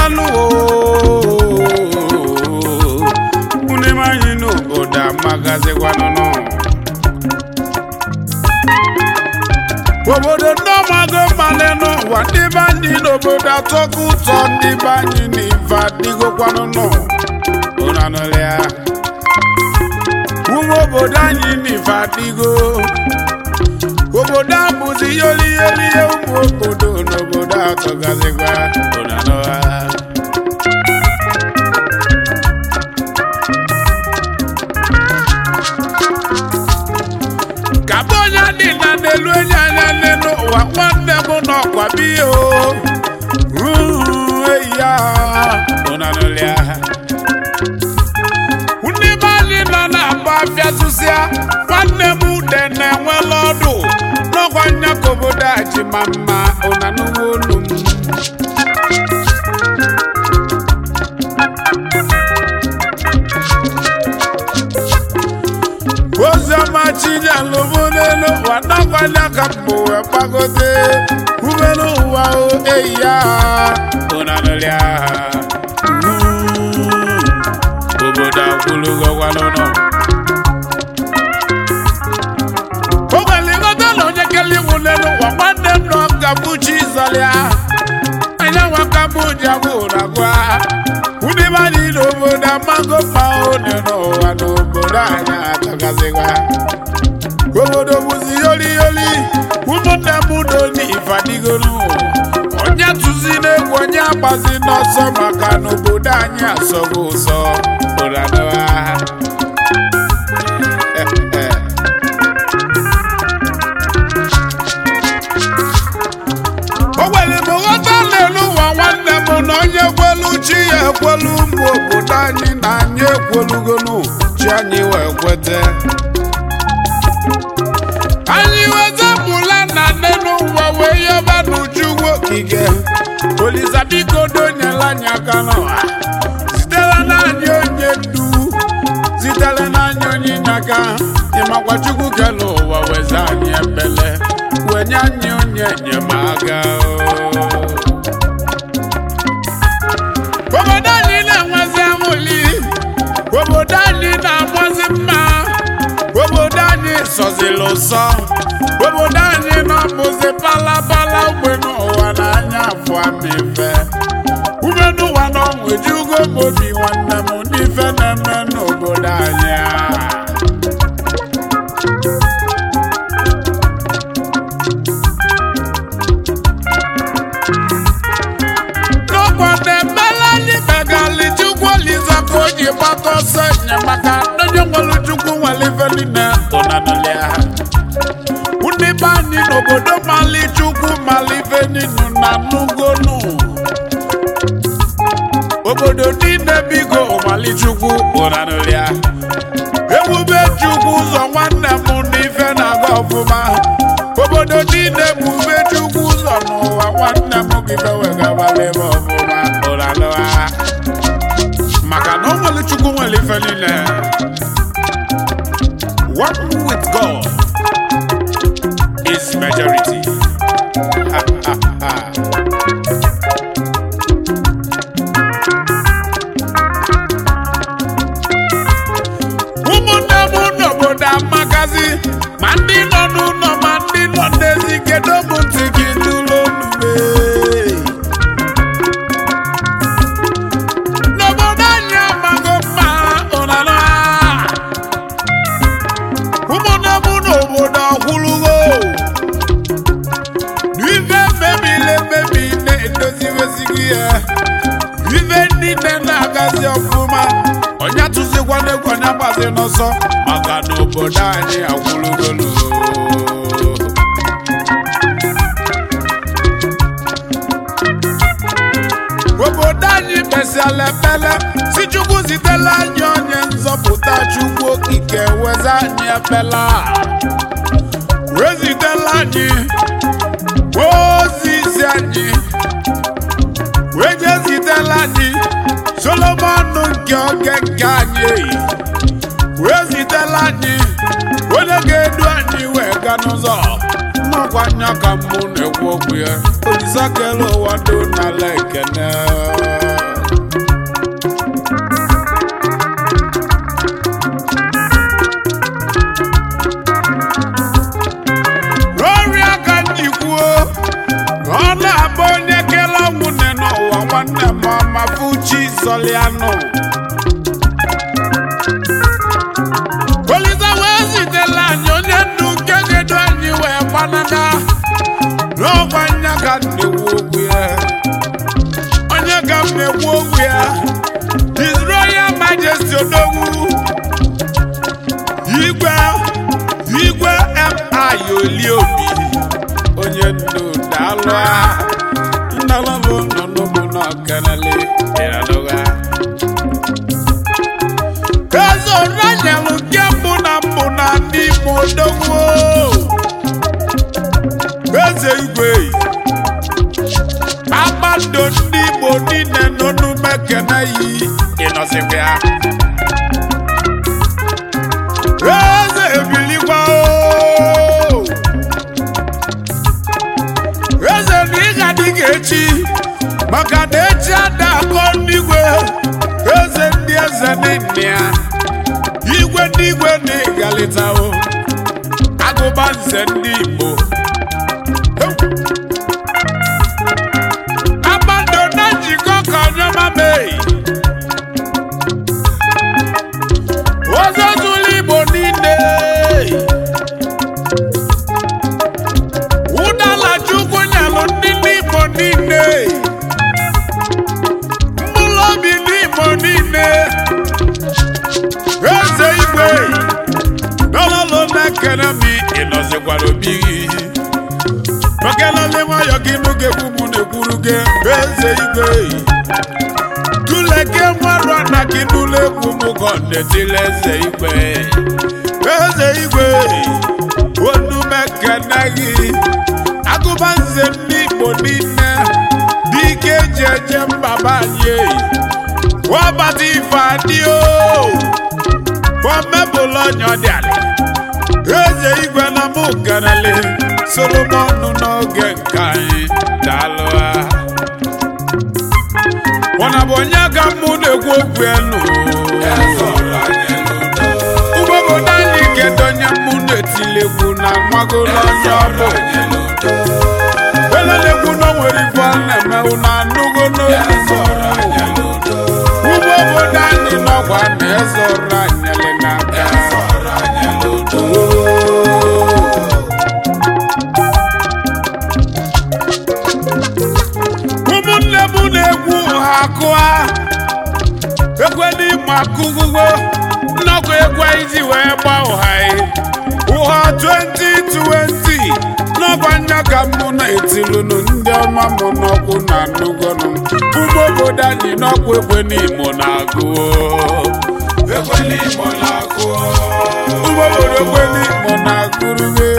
malụ ndị be anyị n'obodo amagazikwanụnụ obodo ndị ọmago mmalị n'ụwa ndị be anyị n'obodo atọkọ ụtọ ndị be anyị n'ife adịgokwanụnụ ụnanụlịa ụmụ obodo anyị n'ife adịgo obodo a bụzi yoliyoliye ụmụ obodo n'obodo atọgazikwa ụnanụha ka bụ onye dị na n'elu enyi anya nne n'ụwa nwanne m n'ọkwa biya o Uu, eyi ya ụnanụlịa ndị be anyị nọ na-agba afịa tụsịa nwanne m ude na-enwela ọdụ n'ọkwa nya ka obodo a ji ma mma ụnanụwa olu m oziọma chinyelụbụ n'elu ụwa n'ọkwanya ka mbụ wee gbagote ubelu ụwa o eyi ya ụnanụlịa obodo akwụlụgọgwanụnụ o nwere ịghọta na onye kele iwu n'elu ụwa nwanne m nọ ga-abụ chi zọlịa anya nwa ka mbụ ji agwụ ụragwa ndị be anyị n'obodo amago mma one n'ụwa n'obodo anyị atọgazịgwa obodo bụzi yoli yoli ụmụnne m do n'ife adịgolu onye tụzi n'egwu onye agbazi n'ọsọ maka na obodo anyị asọgo ụsọ ụranụha o nwere m nghọta n'elu ụwa nwanne m na onye kwelu chi ya ekwelu ụmụ obodo anyị na anyị ekwelugonu chi anyị wee kwete anyị wezapụla na nne n'ụwa wee yaba n'uju okike olisa biko donyela anyị aka n'ụwa sitere n'anyị onye ndu sitere n'anyị onye nyaka ịmakwa chukwu kele ụwa weza anyị ebele wee nye anyị onye enyemaka obodo anyị na-enwezi amụli obodo anyị na-amazi mma obodo anyị sọzili ụsọ obodo anyị na-abụzi palapala ugbe n'ụwa n'anya afọ amife ume n'ụwa na ọnwụ ejugo m obi nwanne m n'ife na-eme n'obodo anyị a. n'ọkwa na-emela anyị megali chukwu oliza ka o ji gbata ọsọ enyemaka onye nwere chukwu nwere ife niile ụnanụlịa ndị be anyị n'obodo mali chukwu mali ife ninu na nugonu obodo niile bigo mali chukwu ụnanụlịa ebube chukwu ụzọ nwanne m n'ife na-aga ọfụma obodo niile ebube chukwu ụzọ n'ụwa nwanne m gị bewegabala ebe ọfụma ụlalụha maka na o nwere chukwu nwere ife niile one with God is majority Ha, ha, ha. ụmụnne m n'obodo amagazi ma ndị nọ n'ụlọ ma ndị nọ n'ezi kedu m ntị gị n'ụlọ onugbe n'obodo anyị amago mma ụnara ụmụnne m n'obodo ọkwụrụgo ife mebiri emebi na-edoziwezighị ya ife niile na-agazi ọfụma onye tụzikwana egwu onye gbazi n'ọsọ maka na obodo anyị agwụrụgolu obodo anyị kpesiala ekpele si chukwu zitela anyị onye nzọpụta chukwu okike weza anyị ekpela wezitela anyị ozizi anyị wee jezitela anyị solomon nke oge nke anyị wee zitela anyị onye ga-edu anyị wee ga n'ụzọ nnọkwa anya ka mbụ na-ekwu okwu ya olisa kele ụwa do n'ala ekene n'ọkwa nya ka m na-ekwu okwu ya onye ka m na-ekwu okwu ya His Royal Majesty Odogwu igwe igwe mi oliobi onye ndu daalụ ndalụbụ nọ n'ụmụ n'ọkanale ịradụga eze oranyelụ nke mbụ na mbụ na ndị Imo Odogwu eze igwe kpakpando ndị Igbo niile nọ n'ume kene yi ịnọzikwa ya eze ebilikwa o eze na ị ga-adị ga echi maka na echi ada akọ n'igwe eze ndị eze niile ya igwe ndị igwe na ịgalịtawo agụba nze ndị Igbo kpakpando na njikọ ka ọnyọma mee ozozulu Igbo niile ụdala Chukwu nyalụ ndị Igbo niile mkpụrụ obi n'Igbo niile eze igwe n'ọlọlọ na-ekene m ịnọzikwara obi gị okelele nwayọ gị nụ ga-ekwu mụ na-ekwuru gị eze igwe tuleke nwarụ na gị n'ụlọ egwu mụ ka ọ na-etile eze igwe eze igwe onumekene gị agụba nze ndị Igbo niile dị ike eji eje mbaba anyị wabata ife adị o fọmebụlụ ọnya dị ala eze igwe na mụ ganale Solomon n'oge nke anyị daalụ ha Mọna bụ onye ka mụ na-ekwu okwu elu ụgbọobodo anyị kedu onye mụ na-etilegwu na nwago n'onye ọbụ elelegwu na o nwere ife ọ na-eme na anụgo n'olu ụgbọobodo anyị nọkwa na eze ọrụ anyele n'aka ụmụnne m na-egwu ha akụa ekwe n'ịma akụgụgo nnọkọ egwu iji wee gba ụha ụha 2020 n'ọkwa nya ka mụ na-etilụnụ ndị ọma mụ n'ọkwụ na nnugonu ụmụ obodo anyị n'ọkwa ekwe n'imo na-agụ Ekwe n'Imo na-akụ ụmụ obodo ekwe n'imo na-agụrụwe